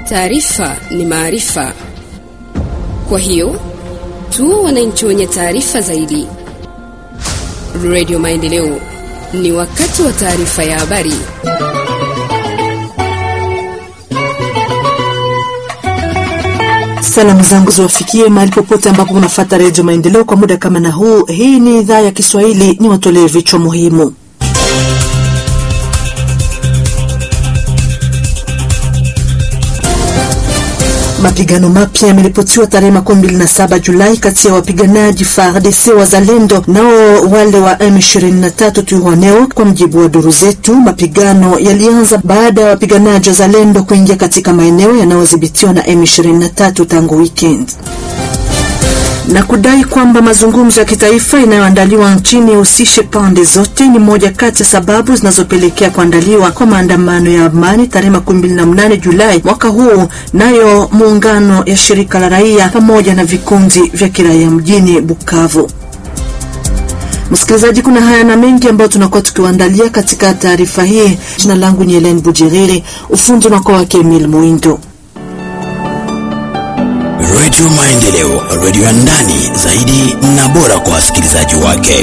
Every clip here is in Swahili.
Taarifa ni maarifa, kwa hiyo tu wananchi wenye taarifa zaidi. Radio Maendeleo, ni wakati wa taarifa ya habari. Salamu zangu ziwafikie mahali popote ambapo unafuata Redio Maendeleo kwa muda kama na huu. Hii ni idhaa ya Kiswahili, ni watolee vichwa muhimu. Mapigano mapya yameripotiwa tarehe makumi mbili na saba Julai kati ya wapiganaji FARDC wazalendo nao wale wa M23 Twirwaneho. Kwa mjibu wa duru zetu, mapigano yalianza baada ya wapiganaji wazalendo kuingia katika maeneo yanayodhibitiwa na M23 tangu weekend na kudai kwamba mazungumzo ya kitaifa inayoandaliwa nchini yahusishe pande zote ni moja kati ya sababu zinazopelekea kuandaliwa kwa maandamano ya amani tarehe makumi mbili na mnane Julai mwaka huu. Nayo muungano ya shirika la raia pamoja na vikundi vya kiraia mjini Bukavu. Msikilizaji, kuna haya na mengi ambayo tunakuwa tukiwaandalia katika taarifa hii. Jina langu ni Helen Bujiriri, ufundi unakuwa wake Emil Muindo. Redio Maendeleo, redio ya ndani zaidi na bora kwa wasikilizaji wake.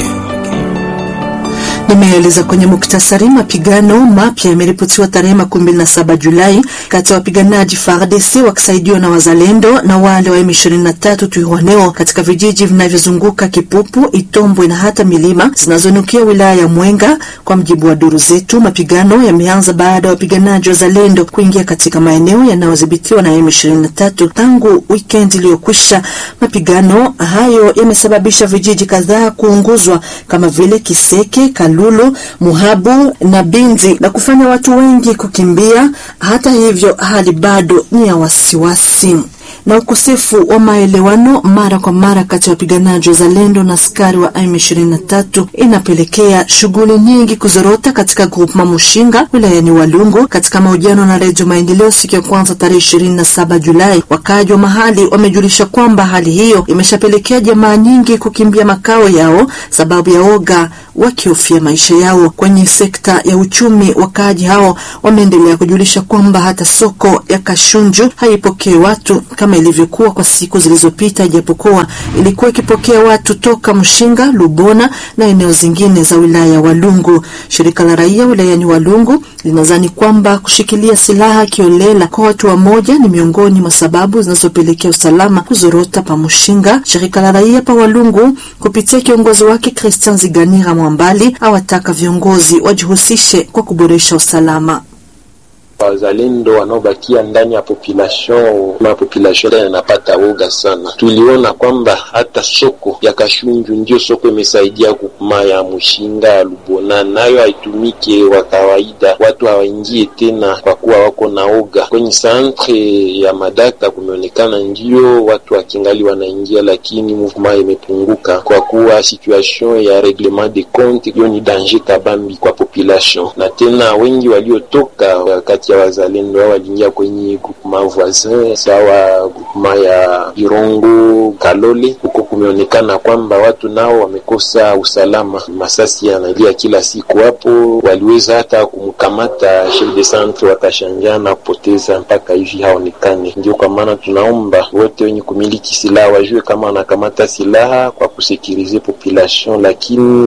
Nimeeleza kwenye muktasari, mapigano mapya yameripotiwa tarehe makumi mbili na saba Julai kati ya wapiganaji FARDC wakisaidiwa na wazalendo na wale wa M23 Twirwaneho katika vijiji vinavyozunguka Kipupu, Itombwe na hata milima zinazonukia wilaya ya Mwenga. Kwa mjibu wa duru zetu, mapigano yameanza baada ya wapiganaji wazalendo kuingia katika maeneo yanayodhibitiwa na M23 tangu weekend iliyokwisha. Mapigano hayo yamesababisha vijiji kadhaa kuunguzwa kama vile Kiseke, Lulu, Muhabu na Binzi na kufanya watu wengi kukimbia. Hata hivyo, hali bado ni ya wasiwasi na ukosefu wa maelewano mara kwa mara kati ya wapiganaji wazalendo na askari wa M23 inapelekea shughuli nyingi kuzorota katika grupu Mushinga wilayani Walungu. Katika mahojiano na Redio Maendeleo siku ya kwanza tarehe 27 Julai, wakaaji wa mahali wamejulisha kwamba hali hiyo imeshapelekea jamaa nyingi kukimbia makao yao sababu ya oga wakihofia maisha yao. Kwenye sekta ya uchumi, wakaaji hao wameendelea kujulisha kwamba hata soko ya Kashunju haipokee watu kama ilivyokuwa kwa siku zilizopita, ijapokuwa ilikuwa ikipokea watu toka Mshinga, Lubona na eneo zingine za wilaya ya Walungu. Shirika la raia wilayani Walungu linadhani kwamba kushikilia silaha kiolela kwa watu wa moja ni miongoni mwa sababu zinazopelekea usalama kuzorota pa Mshinga. Shirika la raia pa Walungu kupitia kiongozi wake Christian Ziganira Mwambali awataka viongozi wajihusishe kwa kuboresha usalama. Wazalendo wanaobakia ndani ya population ma population yanapata woga sana. Tuliona kwamba hata soko ya Kashunju ndio soko imesaidia kukuma ya Mushinga ya Lubona, nayo haitumike wa kawaida, watu hawaingie tena kwa kuwa wako na oga. Kwenye centre ya Madaka kumeonekana ndio watu wakingali wanaingia, lakini movement imepunguka kwa kuwa situation ya reglement de compte hiyo ni danger kabambi kwa population, na tena wengi waliotoka wakati ya wazalendo hao waliingia kwenye groupement voisin sawa groupement ya Irongo Kalole. Huko kumeonekana kwamba watu nao wamekosa usalama, masasi yanalia kila siku. Hapo waliweza hata kumkamata chef de centre wakashanjana kupoteza mpaka hivi haonekane. Ndio kwa maana tunaomba wote wenye kumiliki silaha wajue kama wanakamata silaha kwa kusekirize population, lakini